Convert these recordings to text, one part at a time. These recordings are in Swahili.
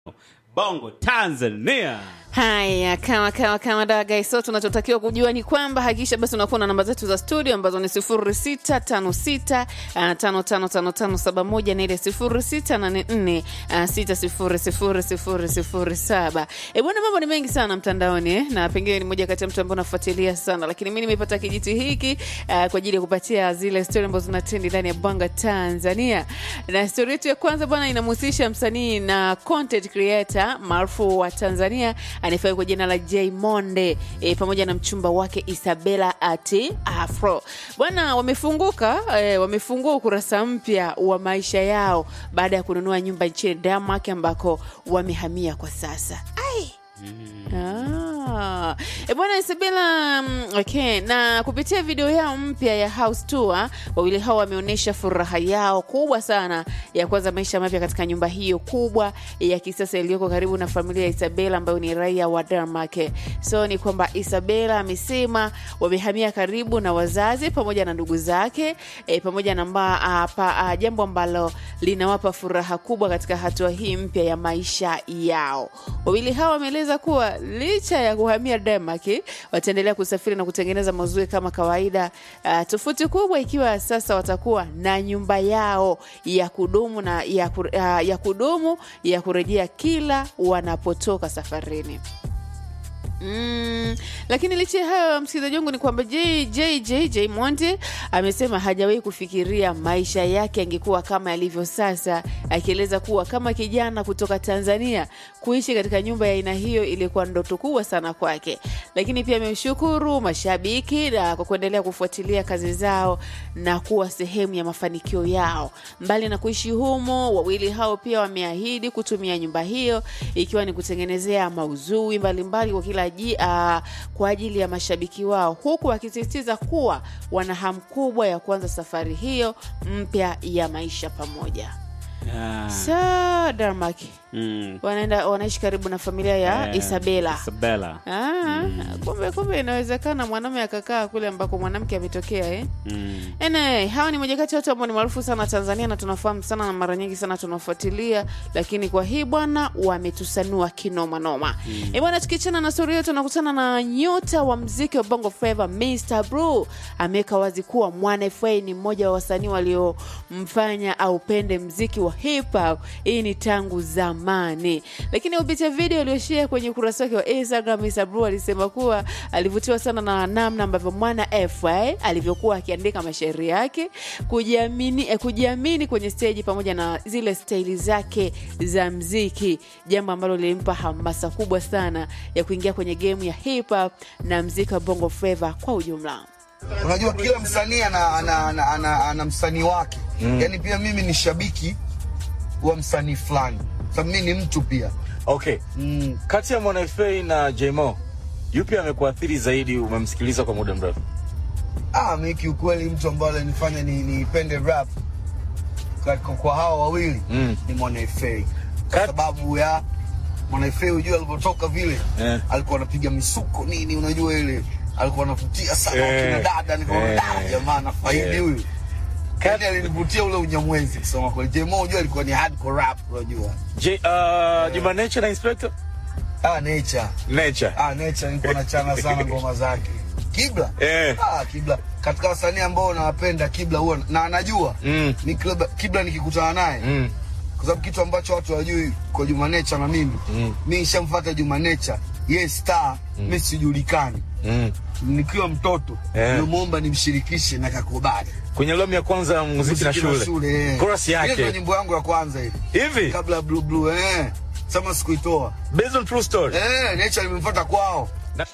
Bongo Tanzania. Haya, kama kama kama daga so, tunachotakiwa kujua ni kwamba hakikisha basi unakuwa na namba zetu za studio ambazo ni 0656 555571 na ile 0684 600007. Eh bwana, mambo ni mengi sana mtandaoni eh, na pengine ni moja kati ya mtu ambaye unafuatilia sana, lakini mimi nimepata kijiti hiki uh, kwa ajili ya kupatia zile story ambazo zinatendi ndani ya Bongo Tanzania, na story yetu ya kwanza bwana inamhusisha msanii na content creator maarufu wa Tanzania anayefahamika kwa jina la J Monde e, pamoja na mchumba wake Isabella ati Afro bwana, wamefunguka e, wamefungua ukurasa mpya wa maisha yao baada ya kununua nyumba nchini Denmark ambako wamehamia kwa sasa. Ai. Ah. E bwana Isabella mm, okay. Na kupitia video yao mpya ya house tour, wawili hao wameonyesha furaha yao kubwa sana ya kuanza maisha mapya katika nyumba hiyo kubwa ya kisasa iliyoko karibu na familia ya Isabella ambayo ni raia wa Denmark. So ni kwamba Isabella amesema wamehamia karibu na wazazi pamoja na ndugu zake e, pamoja na mba, a, pa, a, jambo ambalo linawapa furaha kubwa katika hatua hii mpya ya maisha yao. Wawili hao wameeleza kuwa licha ya kuhamia Denmark wataendelea kusafiri na kutengeneza mazuri kama kawaida. Uh, tofauti kubwa ikiwa sasa watakuwa na nyumba yao ya kudumu na ya, ku, uh, ya kudumu ya kurejea kila wanapotoka safarini. Mm, lakini licha ya hayo msikilizaji wangu ni kwamba JJ Monde amesema hajawahi kufikiria maisha yake angekuwa kama yalivyo sasa, akieleza kuwa kama kijana kutoka Tanzania kuishi katika nyumba ya aina hiyo ilikuwa ndoto kubwa sana kwake. Lakini pia amemshukuru mashabiki na kwa kuendelea kufuatilia kazi zao na kuwa sehemu ya mafanikio yao. Mbali na kuishi humo, wawili hao pia wameahidi kutumia nyumba hiyo ikiwa ni kutengenezea mauzui mbalimbali kwa kila ji, uh, kwa ajili ya mashabiki wao, huku wakisisitiza kuwa wana hamu kubwa ya kuanza safari hiyo mpya ya maisha pamoja. Ah. Sa Denmark Mm. wanaenda wanaishi karibu na familia ya Eh, Isabella. Isabella. Ah, kumbe kumbe inawezekana mwanaume akakaa kule ambako mwanamke ametokea eh? Mm. Anyway, hawa ni moja kati ya watu ambao ni maarufu sana Tanzania na tunafahamu sana na mara nyingi sana tunafuatilia, lakini kwa hii bwana wametusanua kinoma noma. Mm. Eh bwana, tukiachana na story hiyo, tunakutana na nyota wa mziki wa Bongo Flava Mr. Blue ameweka wazi kuwa Mwana FA ni mmoja wa wasanii waliomfanya aupende mziki wa hip hop. Hii ni tangu zamani, lakini kupitia video iliyoshare kwenye ukurasa wake wa Instagram, Mr. Blue alisema kuwa alivutiwa sana na namna ambavyo Mwana FA alivyokuwa akiandika mashairi yake, kujiamini, eh, kujiamini kwenye stage pamoja na zile staili zake za mziki, jambo ambalo lilimpa hamasa kubwa sana ya kuingia kwenye game ya hip hop na mziki wa Bongo Flava kwa ujumla. Unajua kila msanii ana, ana, ana, ana, ana msanii wake mm. Yaani pia mimi ni shabiki wa msanii fulani, sababu mimi ni mtu pia Okay. mm. Kati ya Mwana FA na Jmo, yupi amekuathiri zaidi? Umemsikiliza kwa muda mrefu? Ah, mimi kiukweli mtu ambaye alinifanya ni nipende rap kwa, kwa, kwa hawa wawili Mm. ni Mwana FA kwa Kat- sababu ya Mwana FA, unajua alivyotoka vile Eh. alikuwa anapiga misuko nini, unajua ile alikuwa anavutia sana Eh. wakina dada, nikaona Eh. da jamaa anafaidi Eh. huyu Yaani alinivutia ule unyamwezi kusema kweli. Jemo unajua alikuwa ni hardcore rap unajua. J, uh, Juma Nature na Inspector? Ah, nature. Nature. Ah, Nature nilikuwa nachana sana ngoma zake. Kibla? Eh. Ah, Kibla. Katika wasanii ambao nawapenda Kibla huwa na anajua. Mm. Ni Kibla, Kibla nikikutana naye. Mm. Kwa sababu kitu ambacho watu hawajui kwa Juma Nature na mimi. Mm. Mimi nishamfuata Juma Nature. Yeye star, mimi sijulikani. Mm. Nikiwa mtoto, Eh. nilimwomba nimshirikishe na kakubali. Kwenye albamu ya kwanza ya muziki na shule. eh. Chorus Ile ndio yake. nyimbo yangu ya kwanza hii. Hivi? Kabla ya Blue Blue eh. Sama sikuitoa. Based on true story. Eh, Nature nimemfuata kwao.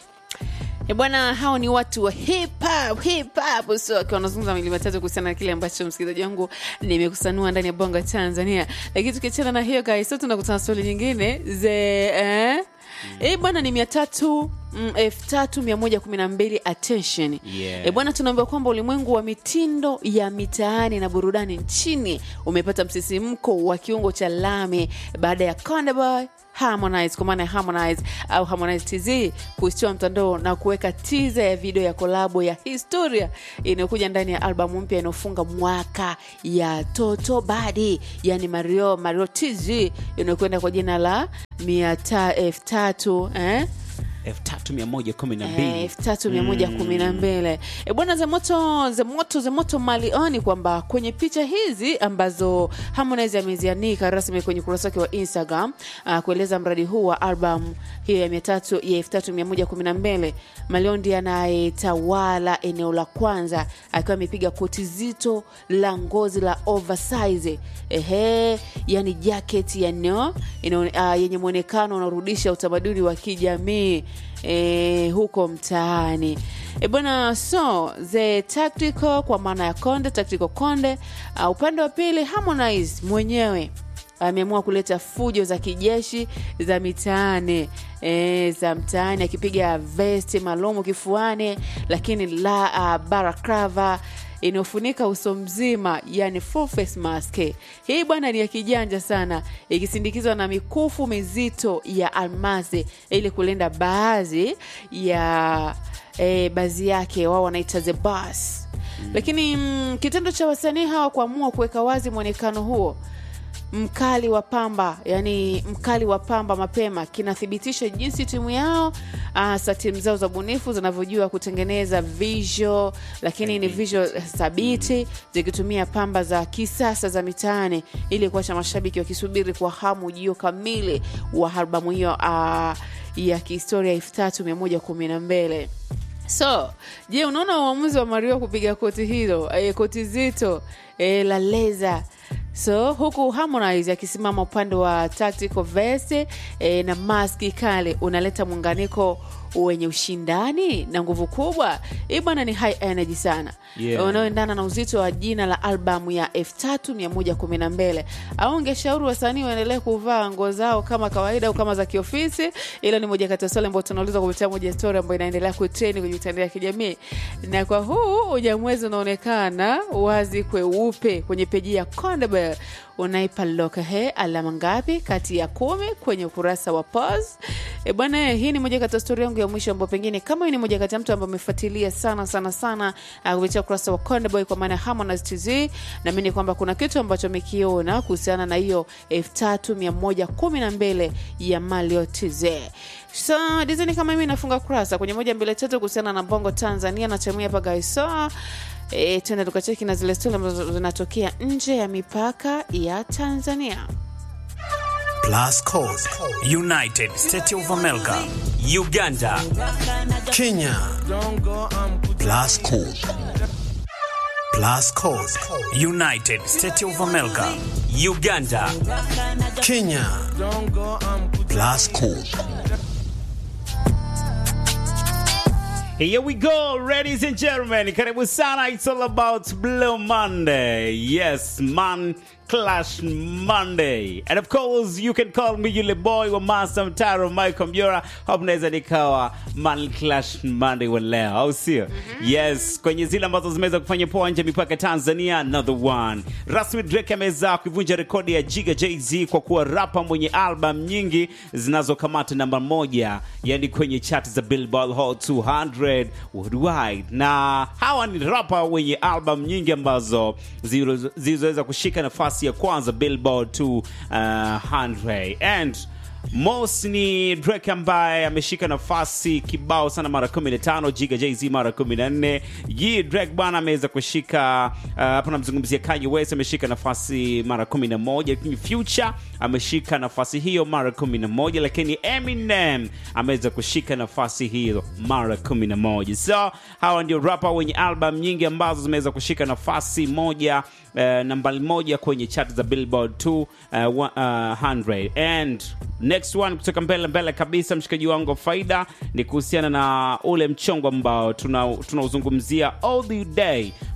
E bwana, hao ni watu wa hip hop, hip hop. So akiwa wanazungumza mawili matatu kuhusiana na kile ambacho msikilizaji wangu nimekusanua ndani ya bongo Tanzania. Lakini tukiachana na hiyo guys, so tunakutana swali nyingine ze eh? Eh bwana ni mia tatu mm, elfu tatu mia moja kumi na mbili attention Yeah. Eh bwana, tunaambiwa kwamba ulimwengu wa mitindo ya mitaani na burudani nchini umepata msisimko wa kiungo cha lami baada ya Konde Boy Harmonize kwa maana ya Harmonize au Harmonize TZ kuishtua mtandao na kuweka tiza ya video ya kolabo ya historia inayokuja ndani ya albamu mpya inayofunga mwaka ya Toto Badi, yani Mario Mario TZ inayokwenda kwa jina la mia ta- elfu tatu eh? 3112 elfu tatu mia moja kumi na mbili e bwana zemoto zemoto zemoto malioni kwamba kwenye picha hizi ambazo Harmonize amezianika rasmi kwenye ukurasa wake wa Instagram uh, kueleza mradi huu wa album hiyo ya mia tatu ya elfu tatu mia moja kumi na mbili Malion ndiye anayetawala eneo la kwanza akiwa amepiga koti zito la ngozi la oversize ehe, yani jacket ya no, ino, uh, yenye mwonekano unaorudisha utamaduni wa kijamii e, huko mtaani e bwana so the tactical kwa maana ya konde tactical konde uh, upande wa pili harmonize mwenyewe ameamua kuleta fujo za kijeshi za mitaani e, za mtaani akipiga vesti malumu kifuani lakini la uh, barakrava inayofunika uso mzima yani full face mask hii bwana ni ya kijanja sana ikisindikizwa na mikufu mizito ya almasi ili kulinda baadhi ya e, baadhi yake wao wanaita the bus lakini mm, kitendo cha wasanii hawa kuamua kuweka wazi mwonekano huo mkali wa pamba yani mkali wa pamba mapema kinathibitisha jinsi timu yao hasa timu zao za bunifu zinavyojua kutengeneza visual lakini ni visual thabiti zikitumia pamba za kisasa za mitaani ili kuacha mashabiki wakisubiri kwa hamu ujio kamili wa albamu hiyo uh, ya kihistoria elfu tatu mia moja kumi na mbili so je unaona uamuzi wa mario kupiga koti hilo eh, koti zito eh, la leza so huku harmonize akisimama upande wa tactical vest eh, na maski kale unaleta muunganiko wenye ushindani na nguvu kubwa hii bwana ni high energy sana Yeah. unaoendana na uzito wa jina la albamu ya f3112 au ungeshauri wasanii waendelee kuvaa nguo zao kama kawaida au kama za kiofisi ilo ni moja kati ya swali ambayo tunauliza kupitia moja story ambayo inaendelea kutreni kwenye mitandao ya kijamii na kwa huu ujamwezi unaonekana wazi kweupe kwenye peji ya Kondebel unaipa lokahe alama ngapi kati ya kumi kwenye ukurasa wa pos e bwana hii ni moja kati ya stori yangu ya mwisho ambao pengine kama hii ni moja kati ya mtu ambaye amefuatilia sana sana sana uh, kupitia ukurasa wa Kondeboy kwa maana ya Harmonize TZ naamini kwamba kuna kitu ambacho amekiona kuhusiana na hiyo elfu tatu mia moja kumi na mbili ya Malio TZ so dizeni kama mimi nafunga kurasa kwenye moja mbili tatu kuhusiana na bongo Tanzania na timu hapa gaisoa E, tena tukacheki na zile stori ambazo zinatokea nje ya mipaka ya Tanzania. Plus Code, United States of America, Uganda, Kenya. Plus Code. Plus Code, United States of America, Uganda, Kenya. Plus Code. Here we go, ladies and gentlemen. Karibu sana. It's all about Blue Monday. Yes, man Clash Monday. And of course, you can call me yule boy wa Master Mtaro Michael Mjora. Hope naweza nikawa Man Clash Monday wa leo, au sio? Yes, kwenye zile ambazo zimeweza kufanya poa nje ya mipaka ya Tanzania, another one. Rasmi Drake ameweza kuivunja rekodi ya Jiga Jay-Z kwa kuwa rapa mwenye album nyingi zinazokamata namba moja, yani kwenye chart za Billboard Hot 200 worldwide. Na hawa ni rapa wenye album nyingi ambazo zilizo- zilizoweza kushika nafasi ya kwanza Billboard 200 and Mos ni Drake ambaye ameshika nafasi kibao sana mara 15, Jiga Jay-Z mara 14. Yi Drake bwana ameweza kushika uh, hapo namzungumzia Kanye West ameshika nafasi mara 11, lakini Future ameshika nafasi hiyo mara 11, lakini Eminem ameweza kushika nafasi hiyo mara 11. So hawa ndio rapper wenye album nyingi ambazo zimeweza kushika nafasi moja uh, nambari moja kwenye chart za Billboard 2 uh, wa- uh, 100 and next one kutoka mbele mbele kabisa mshikaji wangu wa faida ni kuhusiana na ule mchongo ambao tuna- tunauzungumzia all the day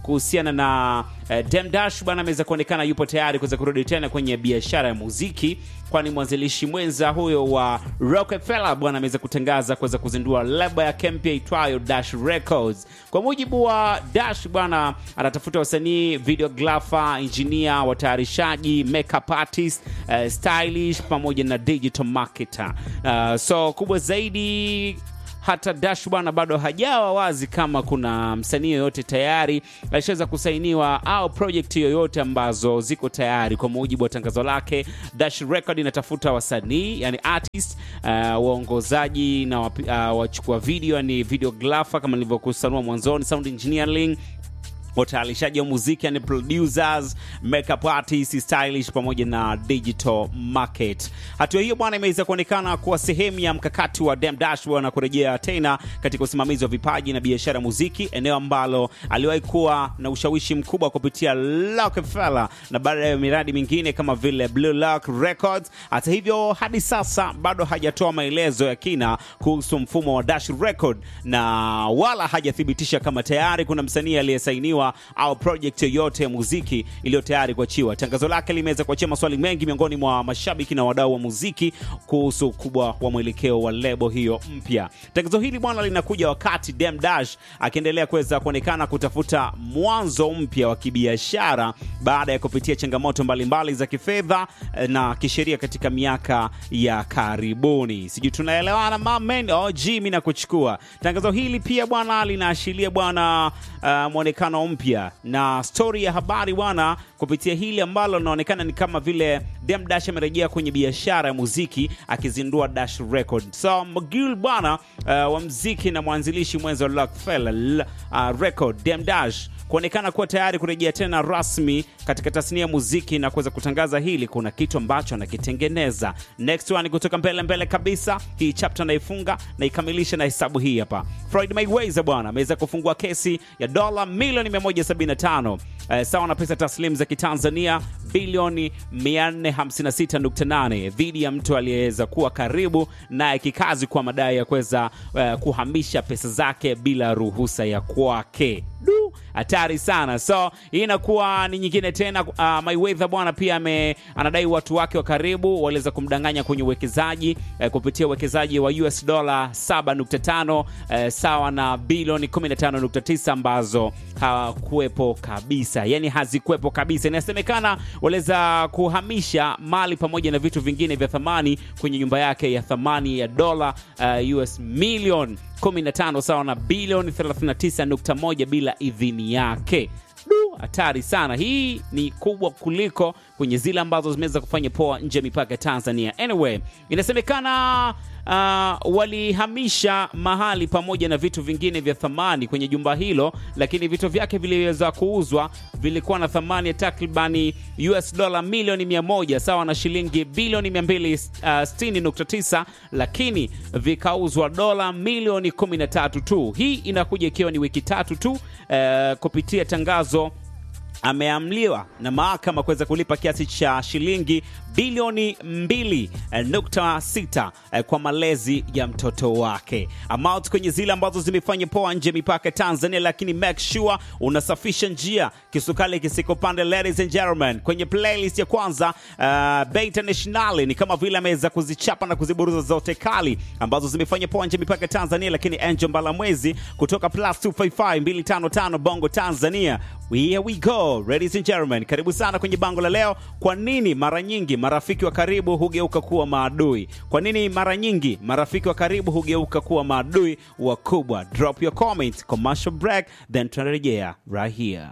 kuhusiana na eh, Dem Dash bwana ameweza kuonekana yupo tayari kuweza kurudi tena kwenye biashara ya muziki, kwani mwanzilishi mwenza huyo wa Rockefeller bwana ameweza kutangaza kuweza kuzindua lebo ya mpya itwayo Dash Records. Kwa mujibu wa Dash bwana anatafuta wasanii, videographer, engineer, watayarishaji, makeup artist, eh, stylish pamoja na digital marketer. Uh, so kubwa zaidi hata Dash bwana bado hajawa wazi kama kuna msanii yoyote tayari alishaweza kusainiwa au project yoyote ambazo ziko tayari. Kwa mujibu wa tangazo lake, Dash Record inatafuta wasanii yani artist, uh, waongozaji na wapi- uh, wachukua video yani videographer kama nilivyokusanua mwanzoni, sound engineering watayarishaji wa muziki yani producers, makeup artists, stylish pamoja na digital market. Hatua hiyo bwana imeweza kuonekana kuwa sehemu ya mkakati wa Dem Dash bwana kurejea tena katika usimamizi wa vipaji na biashara ya muziki, eneo ambalo aliwahi kuwa na ushawishi mkubwa kupitia Rockefeller na baada ya miradi mingine kama vile Blue Lock Records. Hata hivyo, hadi sasa bado hajatoa maelezo ya kina kuhusu mfumo wa Dash Record na wala hajathibitisha kama tayari kuna msanii aliyesainiwa au project yoyote ya muziki iliyo tayari kuachiwa. Tangazo lake limeweza kuachia maswali mengi miongoni mwa mashabiki na wadau wa muziki kuhusu ukubwa wa mwelekeo wa lebo hiyo mpya. Tangazo hili bwana linakuja wakati Dem Dash akiendelea kuweza kuonekana kutafuta mwanzo mpya wa kibiashara baada ya kupitia changamoto mbalimbali za kifedha eh, na kisheria katika miaka ya karibuni. Sijui tunaelewana mamen? OG mimi nakuchukua. Tangazo hili pia bwana linaashiria bwana uh, mwonekano mpya na stori ya habari bwana kupitia hili ambalo linaonekana ni kama vile Dem Dash amerejea kwenye biashara ya muziki akizindua Dash Record. So Magul bwana uh, wa mziki na mwanzilishi mwenza wa Rockefeller uh, Record Dem Dash kuonekana kuwa tayari kurejea tena rasmi katika tasnia ya muziki na kuweza kutangaza hili, kuna kitu ambacho anakitengeneza. Next one kutoka mbele mbele kabisa, hii chapter naifunga na ikamilisha na hesabu hii hapa. Floyd Mayweather bwana ameweza kufungua kesi ya dola milioni 175 eh, sawa na pesa taslimu za kitanzania bilioni 456.8 dhidi ya mtu aliyeweza kuwa karibu naye kikazi kwa madai ya kuweza eh, kuhamisha pesa zake bila ruhusa ya kwake. Du, hatari sana. So hii inakuwa ni nyingine tena. Uh, Mayweather bwana pia ame, anadai watu wake wa karibu waliweza kumdanganya kwenye uwekezaji eh, kupitia uwekezaji wa US dola 7.5 eh, sawa na bilioni 15.9 ambazo hawakuwepo kabisa, yani hazikuwepo kabisa. Inasemekana waliweza kuhamisha mali pamoja na vitu vingine vya thamani kwenye nyumba yake ya thamani ya dola uh, US milioni 15 sawa na bilioni 39.1 bila idhini yake. Du, hatari sana. Hii ni kubwa kuliko kwenye zile ambazo zimeweza kufanya poa nje ya mipaka ya Tanzania. Anyway, inasemekana uh, walihamisha mahali pamoja na vitu vingine vya thamani kwenye jumba hilo, lakini vitu vyake viliweza kuuzwa, vilikuwa na thamani ya takribani US dola milioni 100 sawa na shilingi bilioni 260.9, lakini vikauzwa dola milioni 13 tu. Hii inakuja ikiwa ni wiki tatu tu uh, kupitia tangazo ameamliwa na mahakama kuweza kulipa kiasi cha shilingi bilioni 2.6 eh, kwa malezi ya mtoto wake. Amount kwenye zile ambazo zimefanya poa nje ya mipaka ya Tanzania, lakini make sure unasafisha njia, kisukali kisikopande. Ladies and gentlemen, kwenye playlist ya kwanza uh, Bay International ni kama vile ameweza kuzichapa na kuziburuza zote kali ambazo zimefanya poa nje ya mipaka ya Tanzania, lakini Angel Mbalamwezi kutoka plus 255 255 Bongo Tanzania. Here we go ladies and gentlemen, karibu sana kwenye bango la leo. Kwa nini mara nyingi marafiki wa karibu hugeuka kuwa maadui? Kwa nini mara nyingi marafiki wa karibu hugeuka kuwa maadui wakubwa? Drop your comment, commercial break, then tunarejea right here.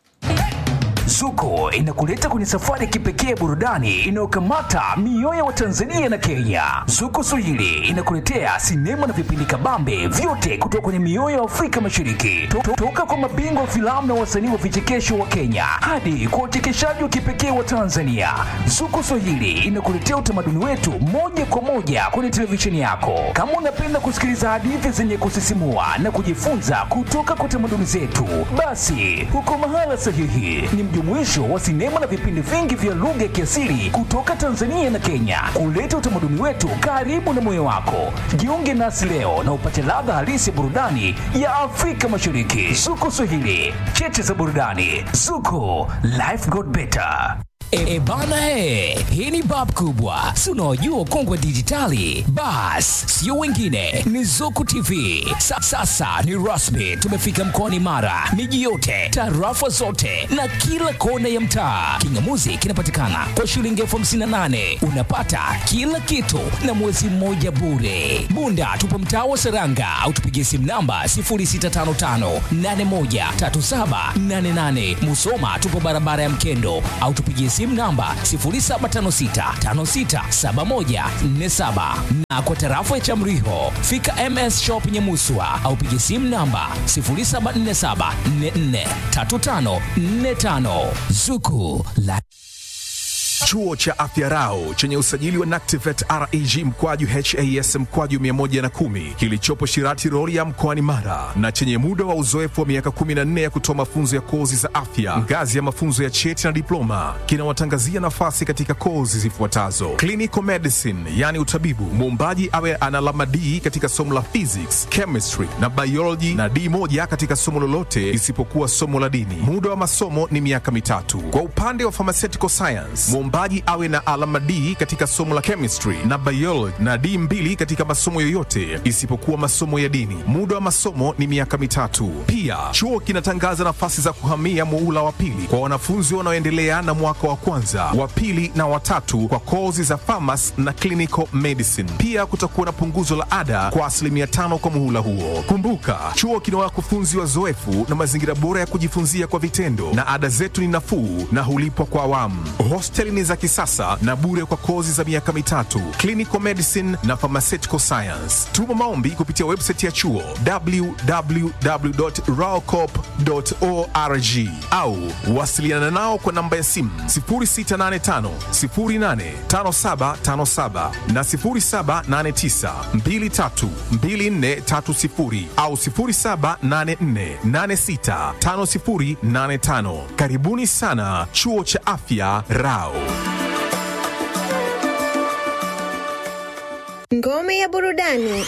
Zuko inakuleta kwenye safari ya kipekee ya burudani inayokamata mioyo ya Watanzania na Kenya. Zuko Swahili inakuletea sinema na vipindi kabambe vyote kutoka kwenye mioyo ya Afrika Mashariki, To- to- toka kwa mabingwa wa filamu na wasanii wa vichekesho wa Kenya hadi kwa uchekeshaji wa kipekee wa Tanzania. Zuko Swahili inakuletea utamaduni wetu moja kwa moja kwenye televisheni yako. Kama unapenda kusikiliza hadithi zenye kusisimua na kujifunza kutoka kwa tamaduni zetu, basi huko mahala sahihi. Ni mjumuisho wa sinema na vipindi vingi vya lugha ya kiasili kutoka Tanzania na Kenya, kuleta utamaduni wetu karibu na moyo wako. Jiunge nasi leo na upate ladha halisi ya burudani ya Afrika Mashariki. Zuko Swahili, cheche za burudani. Zuko, life got better. E, e bana he, hii ni bab kubwa, si unaojua ukongwe wa dijitali? Bas, sio wengine, ni Zuku TV. Sa, sasa ni rasmi, tumefika mkoani Mara, miji yote, tarafa zote na kila kona ya mtaa. Kingamuzi kinapatikana kwa shilingi elfu hamsini na nane unapata kila kitu na mwezi mmoja bure. Bunda tupo mtaa wa Seranga au tupigie simu namba 0655813788. Musoma tupo barabara ya Mkendo au tupigie simu namba 0756567147 na kwa tarafa ya Chamriho fika MS Shop Nyamuswa au pigie simu namba 0747443545 Zuku la Chuo cha Afya Rau chenye usajili wa NACTIVET REG mkwaju HAS mkwaju 110 kilichopo Shirati Rorya mkoani Mara na chenye muda wa uzoefu wa miaka 14 ya kutoa mafunzo ya kozi za afya ngazi ya mafunzo ya cheti na diploma kinawatangazia nafasi katika kozi zifuatazo: clinical medicine, yani utabibu, muombaji awe ana alama D katika somo la physics, chemistry na biology na D moja katika somo lolote isipokuwa somo la dini. Muda wa masomo ni miaka mitatu. Kwa upande wa pharmaceutical science, mwombaji awe na alama D katika somo la chemistry na biology na D mbili katika masomo yoyote isipokuwa masomo ya dini. Muda wa masomo ni miaka mitatu. Pia chuo kinatangaza nafasi za kuhamia muula wa pili kwa wanafunzi wanaoendelea na mwaka wa kwanza, wa pili na watatu kwa kozi za pharmacy na clinical medicine. Pia kutakuwa na punguzo la ada kwa asilimia tano kwa muhula huo. Kumbuka, chuo kina wakufunzi wazoefu na mazingira bora ya kujifunzia kwa vitendo, na ada zetu ni nafuu na hulipwa kwa awamu. Hosteli ni za kisasa na bure kwa kozi za miaka mitatu, clinical medicine na pharmaceutical science. Tuma maombi kupitia website ya chuo www.raocop.org au wasiliana nao kwa namba ya simu 0685 085757 na 0789 232430 au 0784865085. Karibuni sana chuo cha afya Rao. Ngome ya burudani